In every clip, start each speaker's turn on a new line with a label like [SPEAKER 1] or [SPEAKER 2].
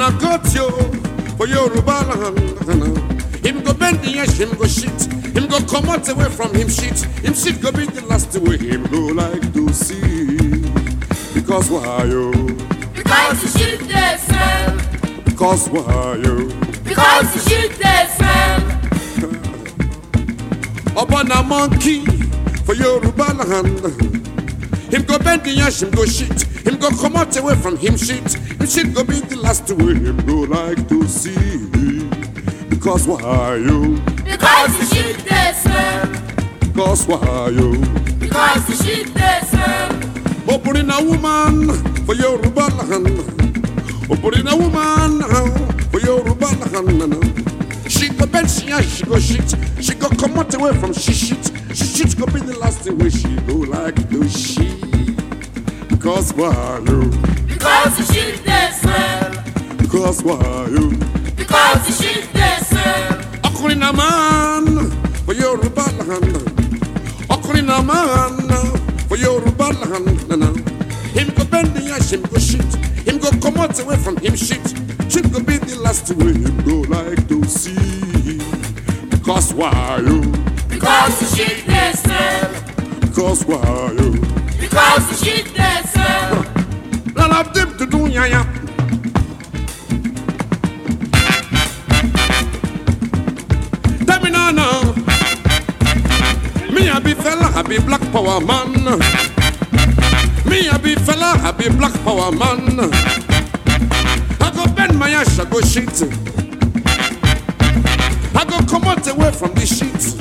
[SPEAKER 1] na got you for Yoruba land. Him go bend the edge, him go shit. Him go come out away from him shit. Him shit go be the last way him go like to see. Because why you?
[SPEAKER 2] Because the shit they smell.
[SPEAKER 1] Because why you?
[SPEAKER 2] Because the shit they smell.
[SPEAKER 1] Upon a monkey for Yoruba land. Him go bend the edge, him go shit. Him go come out away from him shit. Him shit go be the last way him go like to see. Because why you?
[SPEAKER 2] Because the shit they smell.
[SPEAKER 1] Because why you?
[SPEAKER 2] Because the shit they smell.
[SPEAKER 1] Opening a woman for Yoruba land. Opening a woman for Yoruba land. She go bend, she and she go shit. She go come out away from she shit. She shit go be the last thing where she go like do she. Because why you?
[SPEAKER 2] Because the shit they smell.
[SPEAKER 1] Because why you?
[SPEAKER 2] Because the shit they smell.
[SPEAKER 1] Ọkùnrin na man for Yoruba land. Ọkùnrin na man for Yoruba land. Him go bend the ash, him go shit. Him go come out away from him shit. Shit go be the last way him go like to see. Because why you?
[SPEAKER 2] Because the shit they smell.
[SPEAKER 1] Because why you?
[SPEAKER 2] Because the shit they smell.
[SPEAKER 1] Lala dip to do ya ya. Tell me now now. Me a be fella, I be black power man. Me a be fella, I be black power man. I go bend my ass, I go shit. I go come out away from this shit.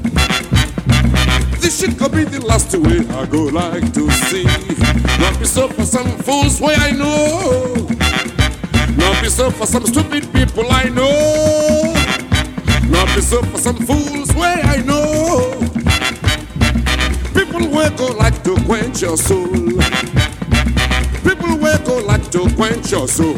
[SPEAKER 1] This shit could be the last way I go like to see. Not be so for some fools way I know. Not be so for some stupid people I know. Not be so for some fools way I know. People will go like to quench your soul. People will go like to quench your soul.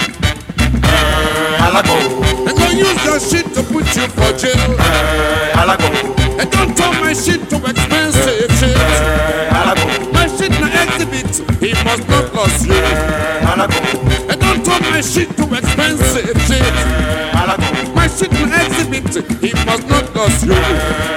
[SPEAKER 3] Alago,
[SPEAKER 1] And go use your shit to put you for jail.
[SPEAKER 3] alago,
[SPEAKER 1] And don't turn my shit to expensive shit.
[SPEAKER 3] alago,
[SPEAKER 1] My shit na exhibit, he must not lose you.
[SPEAKER 3] alago,
[SPEAKER 1] And don't turn my shit to expensive shit.
[SPEAKER 3] alago,
[SPEAKER 1] My shit na exhibit, he must not lose you.